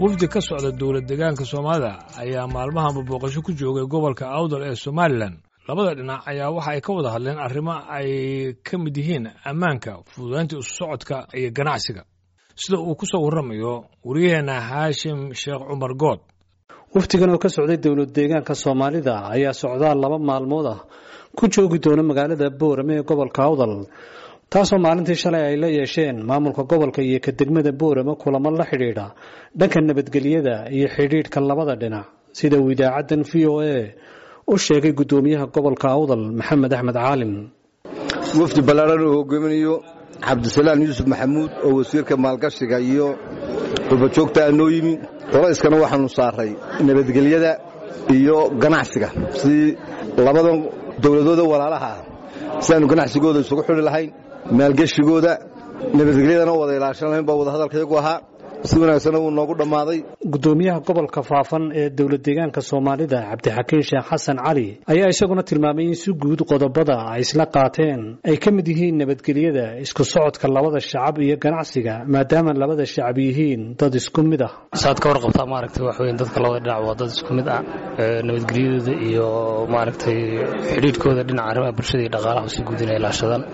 wafdi ka socda dowlad deegaanka soomaalida ayaa maalmahanba booqasho ku joogay gobolka awdal ee somalilan labada dhinac ayaa waxa ay ka wada hadleen arrimo ay ka mid yihiin ammaanka fududaynta isu socodka iyo ganacsiga sida uu ku soo warramayo wariyaheenna haashim sheekh cumar good wafdigan oo ka socday dowlad deegaanka soomaalida ayaa socdaal laba maalmood ah ku joogi doona magaalada boorame ee gobolka awdal taasoo maalintii shalay ay la yeesheen maamulka gobolka iyo ka degmada boorame kulamo la xidhiidha dhanka nabadgelyada iyo xidhiidhka labada dhinac sida uu idaacaddan v o a u sheegay guddoomiyaha gobolka awdal maxamed axmed caalim wafdi ballaaran uu hogaaminayo cabdisalaan yuusuf maxamuud oo wasiirka maalgashiga iyo rubajoogta a noo yimi qolayskana waxaanu saaray nabadgelyada iyo ganacsiga sidii labadan dowladooda walaalaha ah si aanu ganacsigooda isugu xidhi lahayn maalgeshigooda nabadgelyadana wada ilaashan lahayn baa wadahadalkayagu ahaa si wanaagsanna wuu noogu dhammaaday guddoomiyaha gobolka faafan ee dowlad deegaanka soomaalida cabdixakiin sheekh xasan cali ayaa isaguna tilmaamay in si guud qodobada ay isla qaateen ay ka mid yihiin nabadgelyada isku socodka labada shacab iyo ganacsiga maadaama labada shacab yihiin dad isku mid ah saad ka warqabtaa maaragtay wax weyn dadka labada dhinac waa dad isku mid ah nabadgelyadooda iyo maaragtay xidhiidhkooda dhinaca arrimaha bulshada iyo dhaqaalaha si guud inay ilaashadaan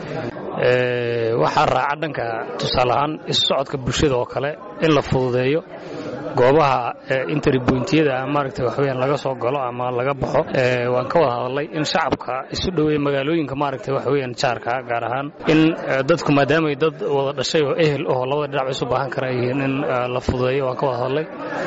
waxaa raaca dhanka tusaale ahaan isu socodka bulshada oo kale in la fududeeyo goobaha interbointiyada maaragtay waxweyaan laga soo galo ama laga baxo waan ka wada hadalnay in shacabka isu dhoweeya magaalooyinka maaragtay waxweyaan jaarka gaar ahaan in dadku maadaamay dad wada dhashay oo ehel oo labada dhinac isu baahan kara yihiin in la fududeeyo waan ka wada hadalnay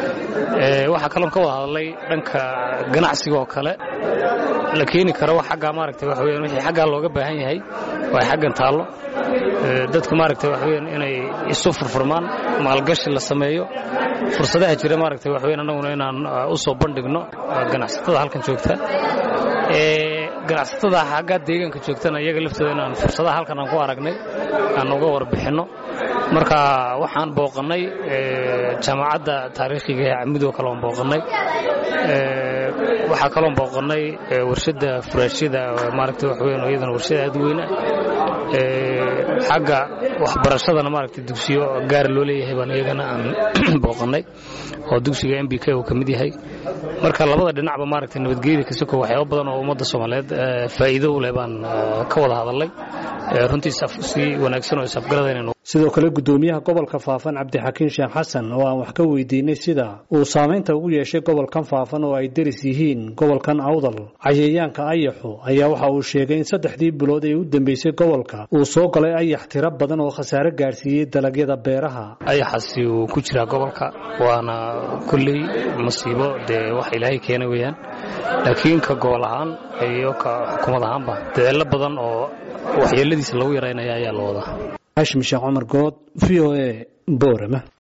waxaa kaloon ka wada hadalnay dhanka ganacsiga oo kale la keeni karo wax xaggaa maaragtay waxweyaan wixii xaggaa looga baahan yahay waa xaggan taallo dadku maaragtay waxweyaan inay isu furfurmaan maalgashi la sameeyo fursadaha jira maaragtay waxweyn annaguna inaan u soo bandhigno ganacsatada halkan joogta ganacsatada xaggaa deegaanka joogtana iyaga laftooda inaan fursadaha halkan aan ku aragnay aan uga warbixinno marka waxaan booqannay jaamacadda taariikhiga ee camidoo kale aan booqannay waxaa kaloon booqannay warshadda furaashyada maaragtay waxweyn iyadana warshada aad weyna xagga waxbarashadana maaragtay dugsiyo gaar loo leeyahay baan iyagana aan booqannay oo dugsiga m b k uu ka mid yahay marka labada dhinacba maaragtay nabadgelyada kasoko waxyaaba badan oo ummadda soomaaliyeed faa'iido u leh baan ka wada hadalnay runtii si wanaagsan oo isafgaradayna sidoo kale guddoomiyaha gobolka faafan cabdixakiin sheekh xasan oo aan wax ka weydiinay sida uu saamaynta ugu yeeshay gobolkan faafan oo ay deris yihiin gobolkan awdal cayayaanka ayaxu ayaa waxa uu sheegay in saddexdii bilood ee u dambeysay gobolka uu soo galay ayax tiro badan oo khasaare gaadhsiiyey dalagyada beeraha ayaxaasi uu ku jiraa gobolka waana kulley masiibo dee wax ilaahay keena weeyaan laakiin ka gobol ahaan iyo ka xukuumad ahaanba dadaallo badan oo waxyeeladiisa lagu yaraynaya ayaa la wadaa hashim sheekh cumar good v o a boorama